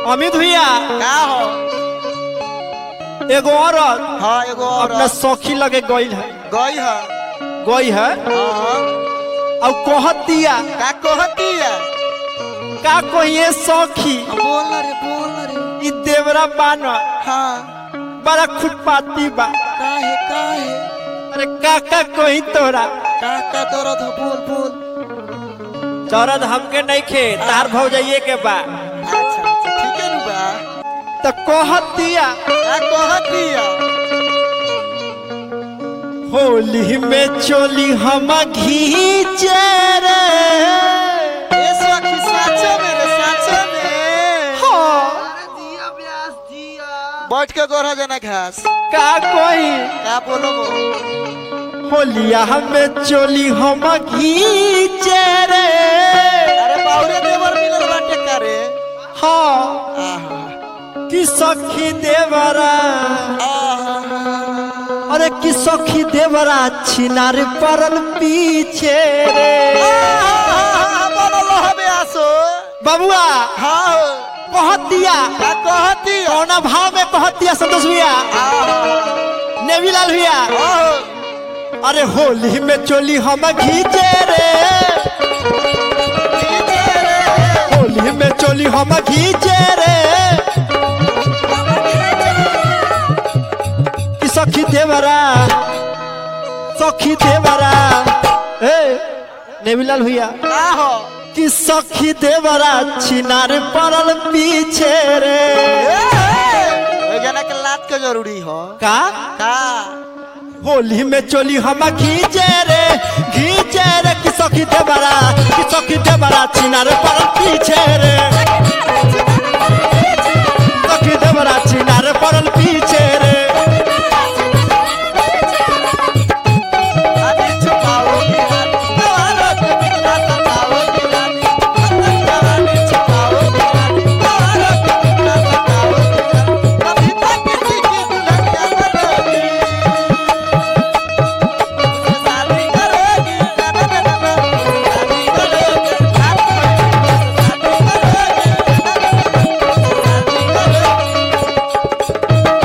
अमित भैया का हो एगो औरत हाँ एगो अपना औरत सखी लगे गई है गई है गई है हाँ और कहत दिया का कहती है का कहिए सखी बोल ना रे बोल ना रे ई देवरा बान हाँ बड़ा खुटपाती बा काहे काहे अरे का का कही तोरा का का दर्द हो बोल बोल चरद हमके नहीं खे तार भौ जाइए के बा अच्छा अच्छा ठीक है नु बा तो कहत दिया का कहती है होली में चोली हम घीचे रे ए सखी साचो में रे साचो में हाँ, बैठ के गोरा जना घास का कही का बोलो वो होलिया हमें चोली हम घीचे रे अरे बाउरे देवर मिलल बाटे का रे हाँ आहा कि सखी देवरा आहा अरे कि सखी देवरा छिनार परल पीछे रे आहा बोलो हबे आसो बबुआ हाँ कहत दिया का कहती है कौना भाव में कहत दिया संतोष भैया आहा नेवीलाल भैया आहो अरे होली में चोली हम घीचे रे होली में चोली हम घीचे रे कि सखी देवरा सखी देवरा ए नेवीलाल भैया आहो कि सखी देवरा छिनार पड़ल पीछे रे ओए जना के लात के जरूरी हो का का होली में चोली हम घीचे रे घीचे रे कि सखी देवरा कि सखी देवरा छिनार पड़ल पीछे रे सखी देवरा छिनार पड़ल पीछे रे अभी छुपाओ दीवानी दवारो के बिना सताओ दीवानी अपनी जवानी छुपाओ दीवानी दवारो के बिना सताओ दीवानी कभी तक किसी की दुल्हनिया बनोगी उससे शादी करोगी ना ना ना ना ना शादी करोगी शादी करोगी शादी करोगी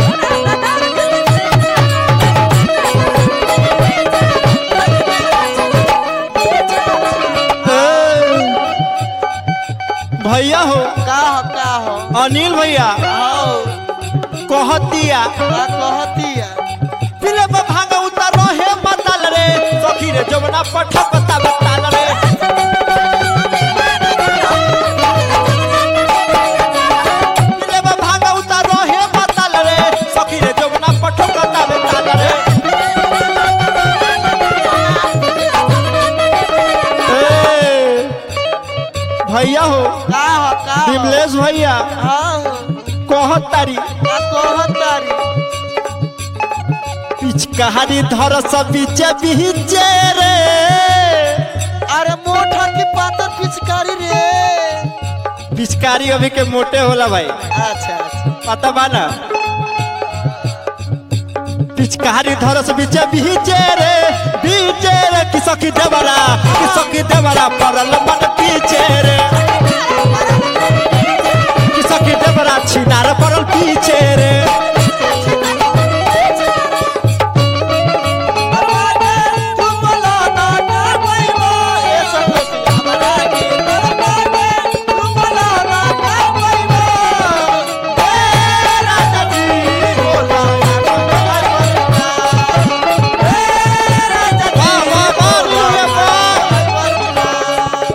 भैया हो का हो का हो अनिल भैया आओ कहतिया का कहती है पिले पर भांगा उतर रहे बताल रे सखी रे जमुना पठ पता बताल रे पिले पर भांगा उतर रहे बताल रे सखी रे जमुना पठ पता बताल रे ए, भैया हो का हो का हो विमलेश भैया हाँ कहतारी का कहतारी पिचकारी धर सब बीचे बीचे रे अरे मोटा की पातर पिचकारी रे पिचकारी अभी के मोटे होला भाई अच्छा अच्छा पता बा ना पिचकारी धरस बीचे बीचे रे बीचे रे किसकी देवरा किसकी देवरा परल मन पीछे रे किसकी देवरा छिनार परल पीछे रे वाह वाह वाह रे वाह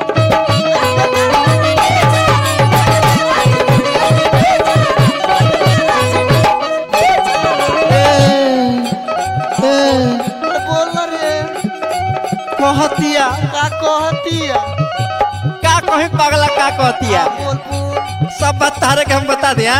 कहतिया का कहे पगला का कहतिया सब बात तारे के हम बता दिया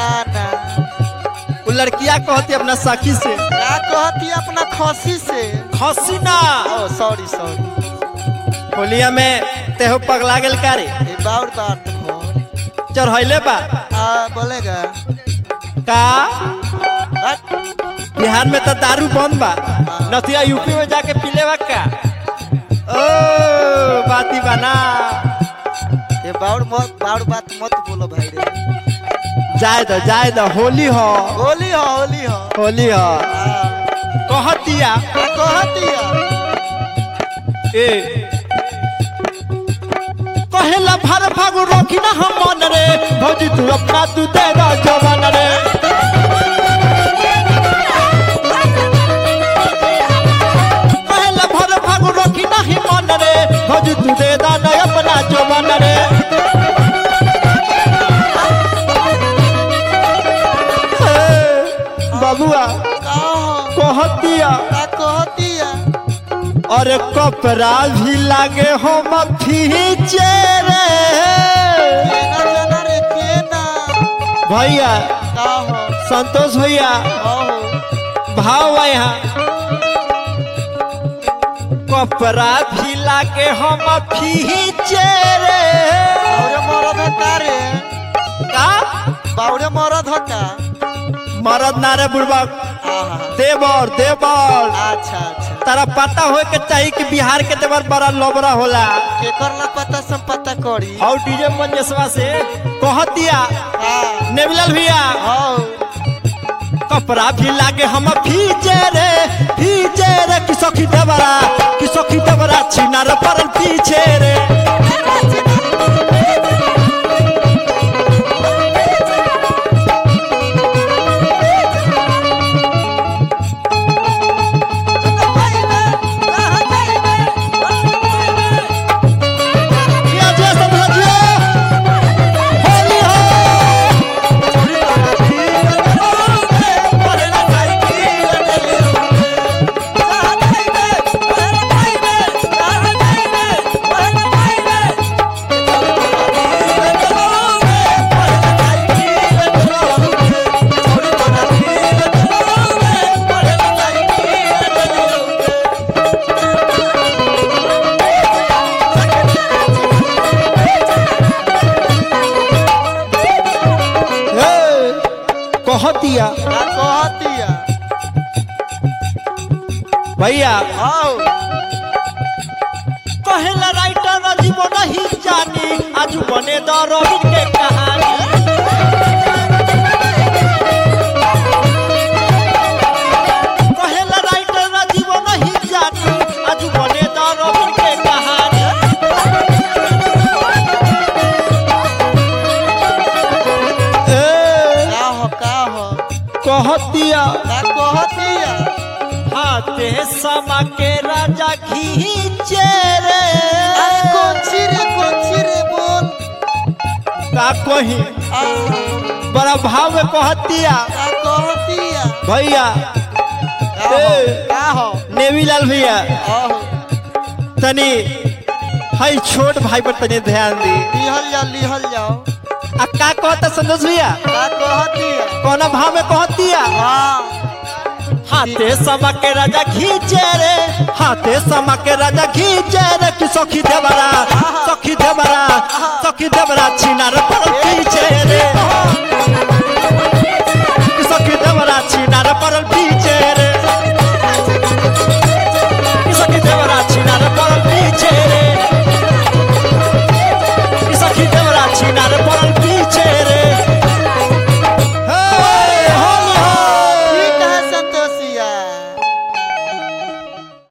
वो लड़किया कहती अपना सखी से अपना खसी से खसी ना ओ सॉरी सॉरी होलिया में तेहो पगला गेल का रे ये बाउर बात हो चढ़ैले बा आ बोलेगा का हट। बिहार में तो दारू बंद बा नथिया यूपी में जाके पीले बा का ओ बाती बना ये बाउर मत बाउर बात मत बोलो भाई रे जाए दो जाए दो होली हो होली हो होली हो होली हो हाँ, कहतिया आ कहतिया ए कहेला भर फागु रोकी ना हम मन रे भौजी तू अपना तू दे दो जवान रे कहेला भर फागु रोकी ना ही मन रे भौजी तू दे दो न अपना जवान रे ए, बबुआ का हो कहतिया का कहतिया अरे कपड़ा भी लागे हम फीचे रे केना जाना रे केना भैया का हो संतोष भैया हो भाव बा यहाँ कपड़ा भी लागे हम फीचे रे बाउरे मरद हका रे का बाउरे मरद हका मरद नारे बुड़बक आहा देवर देवर अच्छा अच्छा तारा पता होए के चाहिए कि बिहार के देवर बड़ा लोबरा होला केकर ला पता सब पता करी और डीजे मंजेशवा से कहतिया हाँ नेवलाल भैया हो कपड़ा भी लागे हम फीचे रे फीचे रे कि सखी देवरा कि सखी देवरा छिनार परल पीछे रे किया जे समझियो होली हो ए, कहतिया भैया कहेला राइटर राजीव नहीं जानी आज बने द रविन के कहानी कहेला राइटर राजीव नहीं जानी आज बने द रविन के कहानी ए, कहतिया हाथे समा के राजा खींचे रे का कही बड़ा भाव में कहतिया भैया नेवीलाल भैया तनी हई छोट भाई पर तनी ध्यान दी लिहल जाओ लिहल जाओ आ का कहता संतोष भैया का कहतिया कौन भाव में कहतिया हाँ हाथे समा के राजा खींचे रे हाथे समा के राजा खींचे रे कि सखी देवरा सखी देवरा सखी देवरा छिनार पर खींचे रे